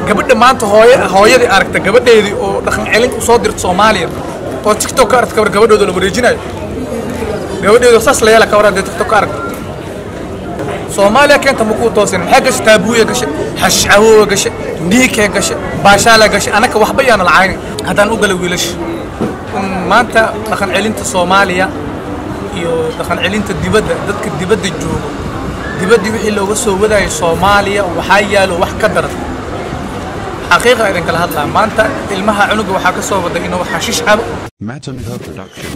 gabadha maanta hooy hooyadii aragta gabadheedii oo dhaqan celin u soo dirta soomaaliya oo tiktok ka aragta kabar gabadhooda la wareejinayo gabadheedu saas la yeela kabar haddee tiktok ka aragta soomaaliya keenta makuu toosin maxaa gashay taabuuya gashay hashcawowa gashay dhiikee gashay baashaala gashay annaka waxba yaana lacayni haddaan u gala wiilasha maanta dhaqan celinta soomaaliya iyo dhaqan celinta dibadda dadka dibadda joogo dibaddii wixii looga soo wadayay soomaaliya waxaa yaalo wax ka daran xaqiiqa idin kala hadlaa maanta ilmaha cunuga waxaa ka soo waday inuu xashiish cabo Matanha Production.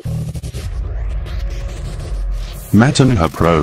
Matanha Pro.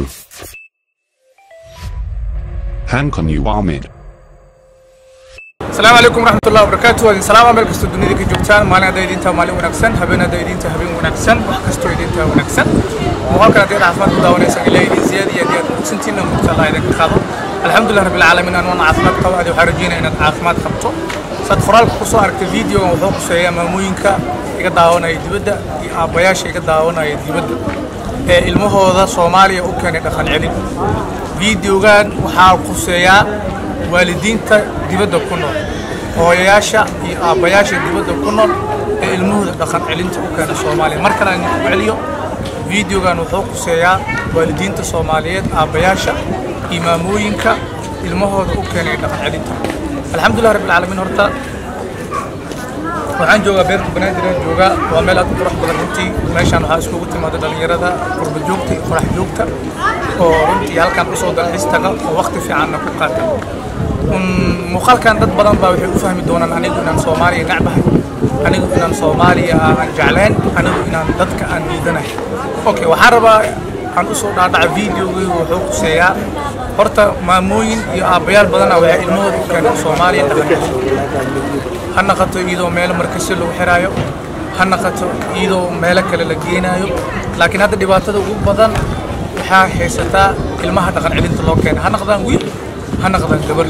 Hankon Uwamid. asalaamu calaykum waraxmat ullahi wabarakaatu waa idin salaama meel kastoo dunida ka joogtaan maalin hadday idintaa maalin wanaagsan habeen hadday idintaa habeen wanaagsan wax kastoo idintaa wanaagsan muuqaalkan haddii caafimaad ku daawanaysaan ilaahay idin ziyaada iyo haddii aad mugsantiinna mugta allah idinka qaado alxamdulilah rabbil caalamiin aan wana caafimaad qabo adi waxaa rajeynaya inaad caafimaad qabto saad qoraalka kusoo aragtay videogan wuxuu kuseeyaa maamooyinka iga daawanaya dibadda iyo aabbayaasha iga daawanaya dibadda ee ilmahooda soomaaliya u keenay dhaqan celin videogan waxaa kuseeyaa waalidiinta dibadda ku nool hooyayaasha iyo aabbayaasha dibadda ku nool ee ilmahooda dhaqan celinta u keena soomaaliya mar kale aan ku celiyo videogan wuxuu kuseeyaa waalidiinta soomaaliyeed aabbayaasha iyo maamooyinka ilmahooda u keenay dhaqan celinta alxamdulilah rabbil caalamiin horta waxaan joogaa beerta banaadir aan joogaa waa meel aad u qurux badan runtii meeshaan waxaa iskugu timaada dhallinyarada qurba joogta iyo qorax joogta oo runtii halkan usoo dalxiis taga oo waqti fiicanna ku qaata un muuqaalkan dad badan baa waxay u fahmi doonaan anigu inaan soomaaliya nacbahay anigu inaan soomaaliya aan jeclayn anigu inaan dadka aan diidanahay okay waxaan rabaa aan usoo dhaadhaca videogii wuxuu kuseeyaa horta maamooyin iyo aabbayaal badana waxay ilmahooda u keeneen soomaaliya dhaqan ha naqato iyadoo meelo markasyo lagu xiraayo ha naqato iyadoo meelo kale la geenaayo laakiin hadda dhibaatada ugu badan waxaa haysataa ilmaha dhaqan celinta loo keena ha naqdaan wiil ha naqdaan gabar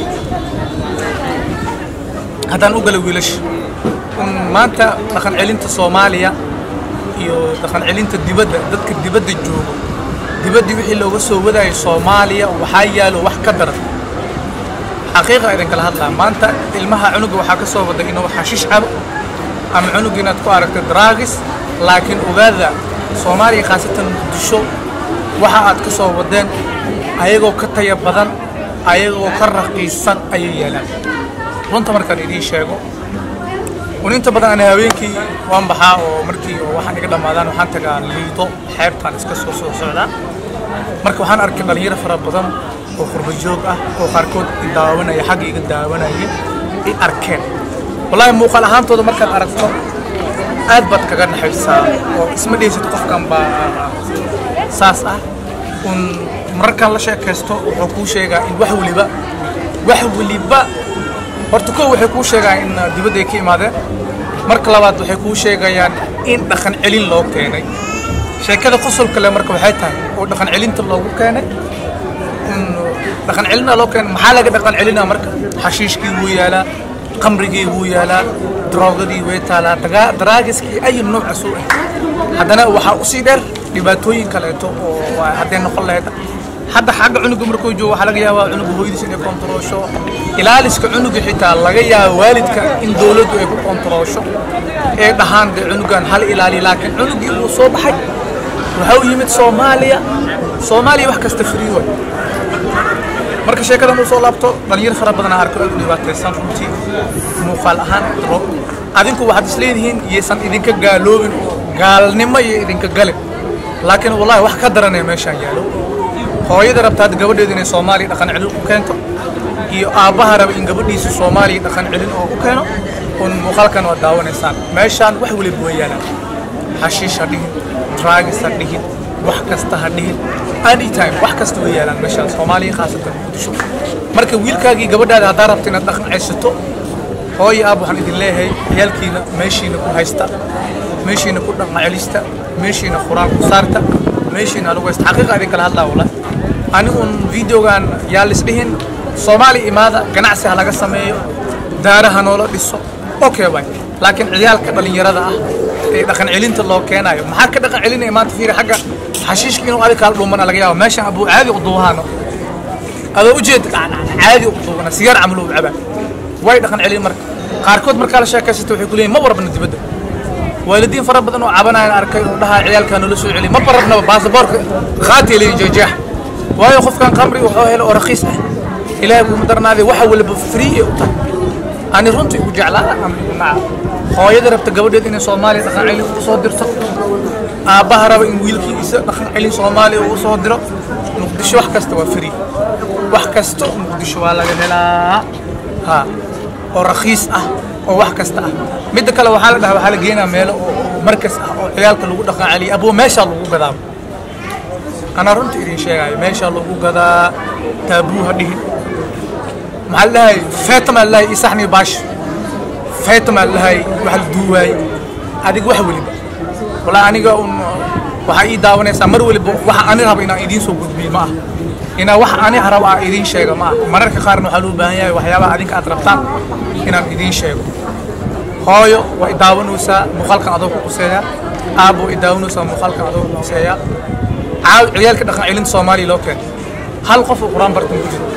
haddaan u gala wiilasha maanta dhaqan celinta soomaaliya iyo dhaqan celinta dibadda dadka dibadda joogo dibaddii wixii looga soo wadayay soomaaliya waxaa yaalo wax ka daran xaqiiqa idin kala hadlaa maanta ilmaha cunuga waxaa ka soo waday inuu xashiish cabo ama cunug inaad ku aragtay draagis laakiin ogaada soomaaliya khaasatan muqdisho waxa aad ka soo wadeen ayagoo ka taya badan ayagoo ka raqiisan ayay yeelaan runta markaan idiin sheego un inta badan ana habeenkii waan baxaa oo markii oo waxaan iga dhammaadaan waxaan tagaa liido xeebtaan iska soo soo socdaa marka waxaan arkay dhalinyaro fara badan oo qurba joog ah oo qaarkood i daawanaya xagga iga daawanaya i arkeen wallaahi muuqaal ahaantooda markaad aragto aad baad kaga naxaysaa oo isma dhehaysid qofkan baa saas ah un mararkaan la sheekaysto wuxuu kuu sheegaa in wax weliba wax weliba horta kow waxay kuu sheegaan in dibadda ay ka imaadeen marka labaad waxay kuu sheegayaan in dhaqan celin loo keenay sheekada qosolka le marka waxay tahay oo dhaqan celinta loogu keenay dhaqan celina loo keenay maxaa laga dhaqan celinaa marka xashiishkii wuu yaalaa qamrigii wuu yaalaa droogadii way taalaa daraagiskii ayu noocaas u ah haddana waxaa usii dheer dhibaatooyin kaleeto oo hadday noqon lahayd hadda xagga cunuga markuu joogo waxaa laga yaabaa cunuga hooyadiis inay kontaroosho ilaaliska cunuga xitaa laga yaaba waalidka in dowladdu ay ku kontaroosho ee dhahaan dee cunugan hal ilaali laakiin cunugii uu soo baxay waxa u yimid soomaaliya soomaaliya wax kasta free way marka sheekadan uu soo laabto dhalinyaro fara badan arko aad u dhibaataysan runtii muuqaal ahaan dro adinku waxaad isleedihiin iyaysan idinka gaaloobin oo gaalnimo iyo idinka galin laakiin wallahi wax ka daranaya meeshaan yaalo hooyada rabta hadda gabadheedu inay soomaaliya dhaqan celin u keento iyo aabbaha raba in gabadhiisa soomaaliya dhaqan celin oo u keeno un muuqaalkan waa daawanaysaan meeshaan wax weliba way yaalaan xashiish ha dhihin draagis ha dhihin wax kasta ha dhihin anytime wax kasta way yaalaan meeshaan soomaaliya khaasatan muqdisho marka wiilkaagii gabadhaada haddaa rabta inaad dhaqan ceysato hooyo aab waxaan idin leeyahay ciyaalkiina meeshiina ku haysta meeshiina ku dhaqan celista meeshiina quraan ku saarta meeshiina lagu haysta xaqiiqa idin kala hadlaa wallahi anigun videogan yaa lisdhihin soomaaliya imaada ganacsi ha laga sameeyo daara ha noola dhiso okay way laakiin ciyaalka dhallinyarada ah ee dhaqan celinta loo keenayo maxaa ka dhaqan celinaya maanta fiiri xagga xashiishka inuu adi kaala dhuumana laga yaabo meeshan abuu caadi u duubahaano adoo ujeeda caadi u duubana sigaar camal u cabaa way dhaqan celin marka qaarkood markaa la sheekaysata waxay ku leeyihin ma warabna dibadda waalidiin fara badan oo cabanayaan arkay oo dhahaa ciyaalkaa nala soo celiy ma barabnaba baasaboorka qaati leeyihin jeejaax waayo qofkan qamri wuxuu helo oo rakiis ah ilaahay kuma darnaaday waxa waliba free u tahay ani runtii ugu jeclaa ama igu naca hooyada rabta gabadheed inay soomaaliya dhaqan celin ugu soo dirto aabbaha raba in wiilkiisa dhaqan celin soomaaliya ugu soo diro muqdisho wax kasta waa free wax kasta muqdisho waa laga helaa ha oo rakiis ah oo wax kasta ah midda kale waxaa la dhahaa waxaa la geenaa meelo oo markas ah oo ciyaalka lagu dhaqan celiya abuu meeshaa lagu gadaa anaa runta idin sheegaayo meeshaa lagu gadaa taabuu ha dhihin maxaa la dhahay feetama la dhahay isaxni baash feetama la dhahay wax la duuwaay adiga wax weliba walaa aniga un waxaa ii daawanaysaa mar weliba waxa ani raba inaan idiin soo gudbiyo ma ah inaa wax ani raba aan idiin sheega ma ah mararka qaarna waxaa loo baahan yahay waxyaabaha adinka aad rabtaan inaan idiin sheego hooyo waa i daawanaysaa muuqaalkan adoo ku quseeya aabbo i daawanaysaa muuqaalkan adoo ku quseeya caaw ciyaalka dhaqan celinta soomaaliya loo keenay hal qof oo qur-aan bartan ku jiro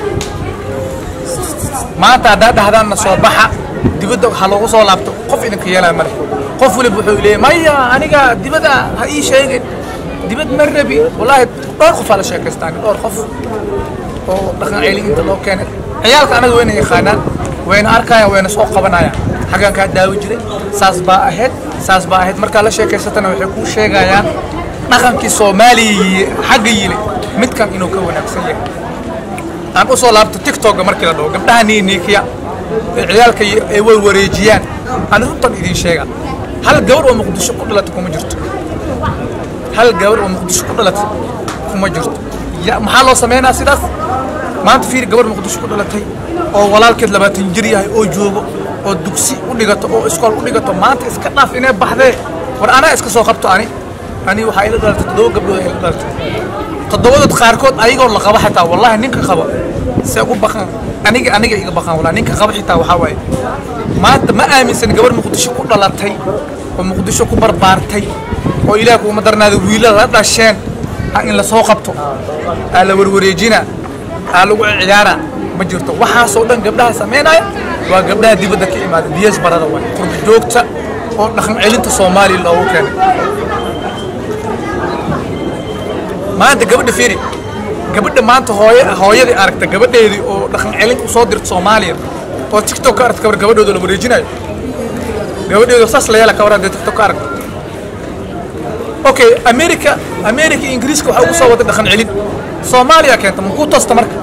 maanta haddaa dhahdaanna soo baxa dibadda ha loogu soo laabto qof idinka yeelaya male qof waliba wuxuu leeyahay maya aniga dibadda ha ii sheegin dibad ma rabi wallaahi dhowr qofaa la sheekaystaan dhowr qof oo dhaqan celin inta loo keenay ciyaalka anaga wayna yaqaanaan wayna arkayaan wayna soo qabanayaan xaggan kaa daawi jiray saas baa ahayd saas baa ahayd markaa la sheekaysatana waxay kuu sheegayaan dhaqankii soomaaliya xagga yili midkan inuu ka wanaagsan yahay aan u soo laabto tiktoka markii la dhaho gabdhaha niiniikiya ee ciyaalka ay warwareejiyaan ani runtan idiin sheega hal gabar oo muqdisho ku dhalatay kuma jirto hal gabar oo muqdisho ku dhalatay kuma jirto ya maxaa loo sameynaa sidaas maanta fiir gabar muqdisho ku dhalatay oo walaalkeed labaatan jir yahay oo joogo oo dugsi u dhigato oo iskool u dhigato maanta iska dhaaf inay baxdee war anaa iska soo qabto ani ani waxaa ila dhalatay toddoba gabdhood ila dhalatay toddobadood qaarkood ayagoo la qaba xitaa wallahi ninka qaba see ugu baqan aniga aniga iga baqan wallahi ninka qaba xitaa waxaa waaye maanta ma aaminsan gabar muqdisho ku dhalatay oo muqdisho ku barbaartay oo ilaah kuuma darnaada wiilal la dhasheen in la soo qabto aa la warwareejina aa lagu ciyaara ma jirto waxaasoo dhan gabdhaha samaynaya waa gabdhaha dibadda ka imaada diyas barada waay qurba joogta oo dhaqan celinta soomaaliya loogu keenay maanta gabadha firi gabadha maanta hooye hooyadii aragta gabadheedii oo dhaqan celin u soo dirta soomaaliya oo tiktok ka aragta gabar gabadhooda la wareejinayo gabadheedu saas la yeela ka waran dee tiktok ka aragta okay america america ingiriiska waxaa ugu soo wada dhaqan celin soomaaliya keenta makuu toosta marka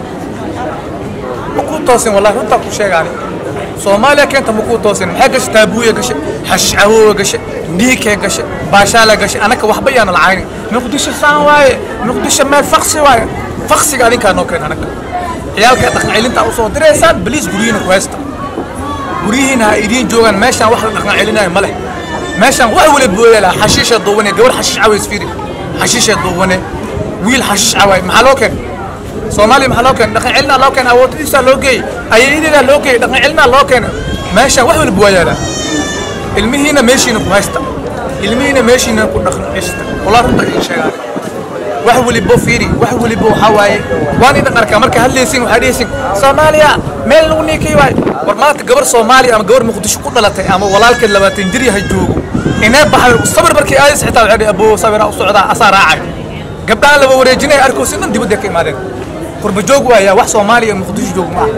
makuu toosin wallahi runtaa ku sheegaani soomaaliya keenta makuu toosin maxay gashay taabuuya gashay xashcawowa gashay dhiikee gashay baashaala gashay anaka waxba yaana lacaynin muqdisho saan waaye muqdisho meel faksi waaye faksiga adinkaa noo keen anaga ciyaalka dhaqan celintaa usoo diraysaan baliis guryihiina ku haysta guryihiina ha idiin joogaan meeshaan wax la dhaqan celinayo ma leh meeshaan wax wala booyala xashiisha duubane gabar xashiish caways fiiri xashiisha duubane wiil xashiish cawaay maxaa loo keen soomaaliya maxaa loo keen dhaqan celinaa loo keen awoodadiisaa loo geeyey ayayadeedaa loo geeyey dhaqan celinaa loo keena meeshaan wax wala booyaala ilmihiina meeshiina ku haysta ilmihiina meeshiina ku dhaqan ceshta walaa runta idin sheegaan wax walibo fiiri wax walibo waxaa waaye waan idin arkaa marka hadlaysin waxaa dhehaysin soomaaliya meel lagu niikay waay war maanta gabar soomaaliya ama gabar muqdisho ku dhalatay ama walaalkeed labaatan jir yahay joogo inee baxday sabir markay aadis xitaa waxay dhihi aboo sabira u socdaa asaa raacay gabdhaha laba wareejinaya arkoosin dhan dibadda ka imaadeen qurba joog waayaa wax soomaaliya muqdisho joog ma ah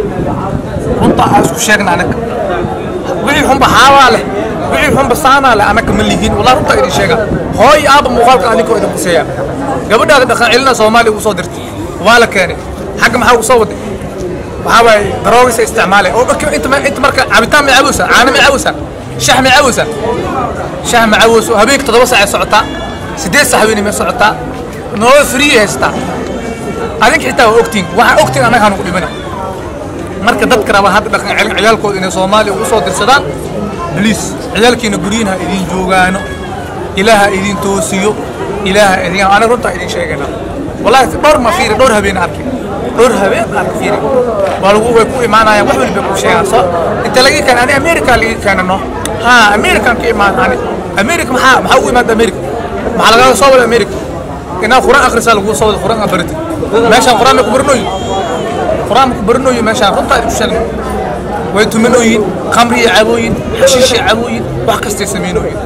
runta aa isku sheegna anaga wixii xunba xaawaa leh wixii xunba saanaa leh anaga ma lihiin walaa runta idin sheega hooy aaba muuqaalka adinkoo idin quseeya gabadhaada dhaqan celina soomaaliya ugu soo dirtay waa la keenay xagga maxaa ugu soo waday waxaa waaye daroogisa isticmaalay oo dhulka inta inta marka cabitaan ma cabowsa caano ma cabowsa shax ma cabowsa shax ma cabowso habeenka toddoba saacay socotaa siddeed sax habeenay ma socotaa nolol free haystaa adinka xitaa waa ogtiin waxaa ogtiin annaga hanu ku dhimana marka dadka raba hadda dhaqan celin ciyaalkooda inay soomaaliya ugu soo dirsadaan bliis ciyaalkiina guryihin ha idin joogaano ilaah ha idin toosiyo ilaah ha idin anaga runtaa idin sheegayna wallahi dhowr ma fiiri dhowr habeen arki dhowr habeen arki fiiri waa lagu way ku imaanayaan wax walba ku sheegaan soo inta laga keen ani america laga keenano ha american ka imaan ani america maxaa maxaa ugu imaada america maxaa lagaga soo wada america inaa quraan akhrisaa lagu soo wada quraan aa barita meeshaan quraan ma ku barinoyo quraan ma ku barinoyo meeshaan runtaa idin sheegna way tumanooyin khamriya cabooyin xashiisha cabooyin wax kastay samaynooyin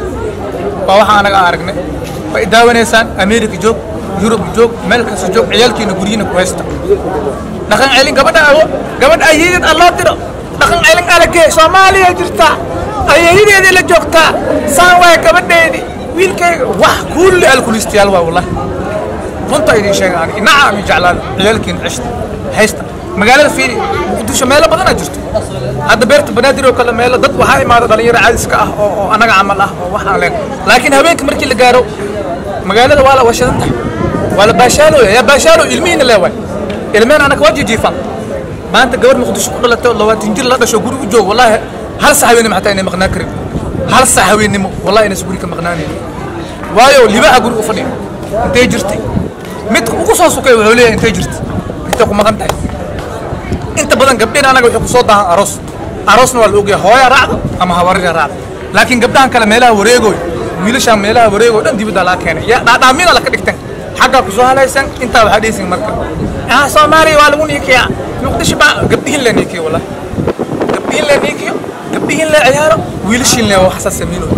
waa waxa anaga aan aragnay way daawanaysaan america joog yurub joog meel kasta joog ciyaalkiina guryihiina ku haysta dhaqan celin gabadha awo gabadha ayeeyad aan loo diro dhaqan celin alagee soomaaliya jirtaa ayeeyadeedii la joogtaa saan waaya gabadheedii wiilkayga wax kulli alkulistayaal waa wallahi runta idin sheega ani inaca mi jeclaan ciyaalkiina cishta haysta magaalada fiiri muqdisho meelo badanaa jirto hadda beerta banaadir oo kale meelo dad waxaa imaada dhalinyaro caadiska ah oo oo anaga camal ah oo wax aan leen laakiin habeenka markii la gaaro magaalada waa la washadan tahay waa la baashaalooya yaa baashaalo ilmihiina leewaay ilmeen anaka waa jijiifaan maanta gabar muqdisho ku dhalatay oo labaatan jir la dhasho guri u joog wallaahi hal sax haweenimo xataa inay maqnaan karin hal sax haweenimo wallahi inaysan guri ka maqnaanayn waayo libaha guri u fadhiya intay jirtay midka ugu soo sukay wuxuu leeyahay intay jirtay intay ku maqan tahay inta badan gabdheen anaga waxay kusoo daahan aroos aroosna waa la ogyahay hooya raacda ama habarira raacda laakiin gabdhahan kale meelaha wareegoy wiilashaan meelaha wareegoo dhan dibadda laga keenay yaa dhaadhaamina laka dhigtan xaggaa kusoo halaysan intaa waxaa dhehaysin marka ah soomaaliya waa lagu niikiyaa muqdisho baa gabdhihin le niikiyo wallahi gabdhihin le niikiyo gabdhihin le ciyaaro wiilashiin le waxsaa samiinooy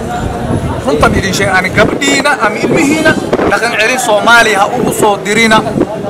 runtan idin sheeg ani gabdhiina ama ilmihiina dhaqan celin soomaaliya ha ugu soo dirina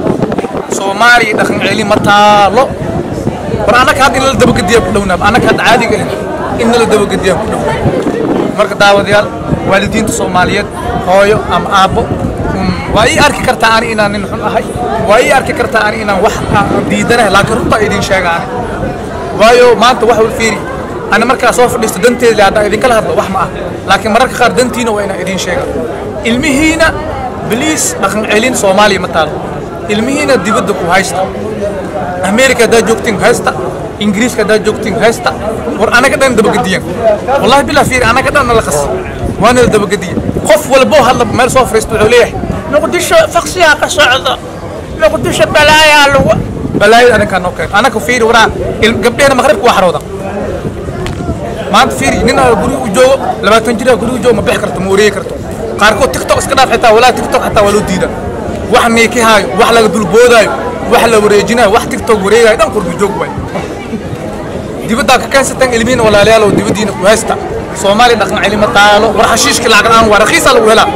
soomaaliya dhaqan celin ma taalo war annaga hadda in la dabagediyaa ku dhownaaba annaga hadda caadiga ah in la dabagediyaa ku dhownaaba marka daawadayaal waalidiinta soomaaliyeed hooyo ama aabbo waa ii arki kartaa ani inaan nin xun ahay waa ii arki kartaa ani inaan wax diidanahay laakiin runta idin sheega ani waayo maanta wax wal fiiri ana markaa soo fadhiisto danteeda haddaan idinkala hadlo wax ma ah laakiin mararka qaar dantiina waa inaan idin sheega ilmihiina baliis dhaqan celin soomaaliya ma taalo ilmihiina dibadda ku haysta america haddaad joogtiin haysta ingiriiska haddaad joogtiin haysta war anaga dhan dabagediyan wallahi bilaa fiiri anaga dhan nala qas waana la dabagediya qof walbo hadla meel soo fadhiisto wuxuu leeyahay muqdisho faqsiyaa ka socda muqdisho balaayaa lagu balaayada adinkaa noo keen anaka fiiri waraa gabdhehena maqribka waa xarooda maanta fiiri nin guriga u joogo labaatan jira guriga u joogo ma bixi karto ma wareegi karto qaarkood tiktok iska dhaaf xitaa walaa tiktok xataa waa loo diida wax niikihaayo wax laga dulboodaayo wax la wareejinaayo wax tiktok wareegaayo dhan kurbi joog waay dibaddaa ka keensataan ilmihiina walaalayaal oo dibaddiina ku haysta soomaaliya dhaqan celima taalo war xashiishkii lacag la'aan waa rakiisaa lagu helaa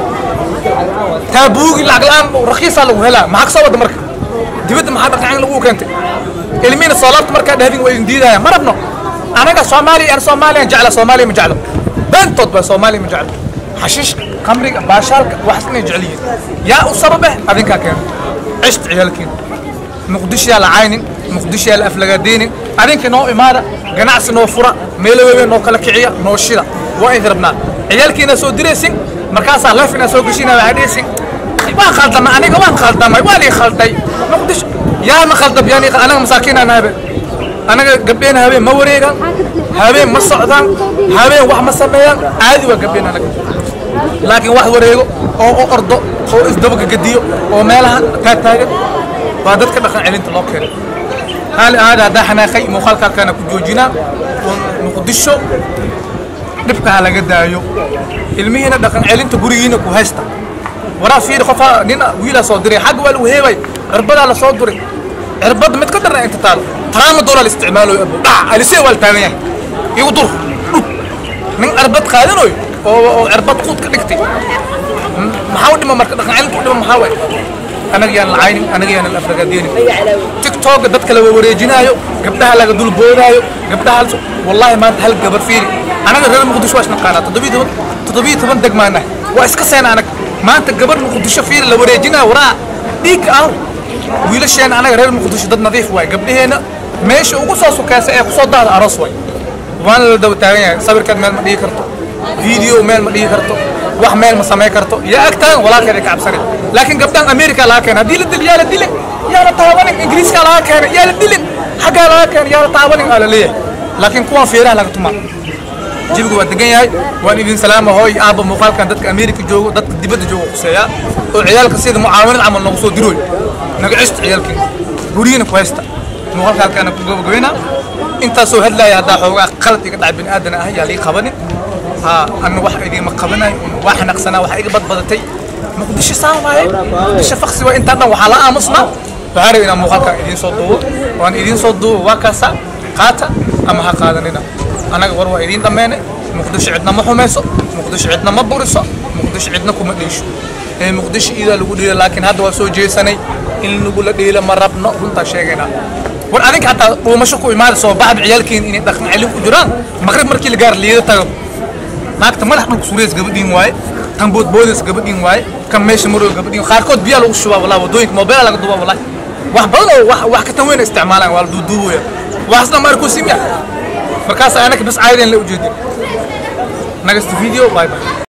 taabuugii lacag la'aan rakiisaa lagu helaa maxaa kasoo wada marka dibadda maxaa dhaqan celin lagu keentay ilmihiina soo laabta markaa dhahdin waa idin diidaya ma rabno anaga soomaaliya aan soomaaliyan jecla soomaaliya ma jeclo beentood baa soomaaliya ma jeclo xashiishka khamriga baashaalka waxaas inay jecel yihiin yaa u sababe adinkaa keena cishta ciyaalkiina muqdisho yaa la caynin muqdisho yaa la aflagaadeynin adinka noo imaada ganacsi noo fura meelo waaweyn noo kala kiciya noo shida waa idin rabnaa ciyaalkiina soo diraysin markaasaa leef inaa soo geshina waxaa dhehaysin waan khaldamay aniga waan khaldamay waa lii khalday muqdisho yaa ma khaldab yaani anaga masaakiinaa nahabe anaga gabdheena habeen ma wareegaan habeen ma socdaan habeen wax ma sameeyaan caadi waa gabdheen anaga laakiin wax wareego oo u ordo oo isdabagagediyo oo meelaha taagtaagan waa dadka dhaqan celinta loo keenay haali ahaada haddaa xanaaqay muuqaalka halkaana ku joojinaa muqdisho dhibka ha laga daayo ilmihiina dhaqan celinta gurigiina ku haysta waraa fiiri qofaa nin wiilaa soo diray xagga waa lagu heebay cirbadaa la soo duray cirbadda mid ka darna inta taalo taraama doolaa la isticmaalayo abu dhac alisee waa la taagan yahay igu dur dhug nin cirbad qaadanayo oo oo cirbad quud ka dhigtay maxaa u dhima marka dhaqan celinta u dhima maxaa waay anaga yaan lacaynin anaga yaan afragaadeenin tiktoka dadka la wareejinaayo gabdhaha laga dulboodaayo gabdhaha wallahi maanta hal gabar fiiri anaga reer muqdisho waa isnaqaanaa toddobiyo toban toddobiyo toban degmaanahay waa iska seena anaga maanta gabar muqdisho fiiri la wareejinaayo waraa dhiigka aw wiilasheena anaga reer muqdisho dad nadiif waay gabdhaheena meesha ugu soo sukaysa ee kusoo daada aroos waay waana la daba taagan yahay sawirkaad meel ma dhigi karto video meel ma dhigi karto wax meel ma samayn karto yaa ag taagan walaalkeeda ka cabsanin laakiin gabdhaan america laga keenay haddii la dil yaa la dilin yaa la taabanin ingiriiska laga keenay yaa la dilin xaggaa laga keenay yaa la taabanin aa la leeyahay laakiin kuwan fiiraha laga tumaa jibigu waa degan yahay waan idin salaama hooy aabba muuqaalkan dadka america joogo dadka dibadda joogo quseeyaa oo ciyaalka sida mucaawinad camal noogu soo dirooy naga cista ciyaalkiina guryihiina ku haysta muuqaalka halkaana ku gabagabaynaa intaasoo hadlaaya haddaa xoogaa qalad iga dhacay bini aadan ah yaa lii qabanin ها أنا واحد إذا ما قبلنا واحد نقصنا واحد إذا بد بدتي مقدش سام هاي مقدش فخسي وإنت أنا وحلا أمسنا فعارف إن مخالك إذين صدوا وأن إذين صدوا وكاسا قاتا ama ha qaadanina annaga war waa idiin dhammeene muqdisho cidna ma xumayso muqdisho cidna ma buriso muqdisho cidna kuma dhiisho ee muqdisho iidaa lagu dhiila laakiin hadda waa soo jeesanay in lagula dhiila ma rabno runtaa sheegaynaa war adinka hataa dhuumasho ku imaada soo baxda ciyaalkiin inay dhaqan celin ku jiraan maqrib markii la gaar liida tago naagta madax dhulka suurays gabadhiin waaye tan boodboodays gabadhiin waaye kan meesha maroo gabadhiin qaarkood biyaa lagu shubaa wallahi wadooyinka mobeela laga dubaa wallahi wax badan oo wax wax ka tan weyn isticmaalaan waa la duuduubaya waxaasna ma arkoo simya markaas anaka bas caayadeen la ujeedin nagasta video bye bye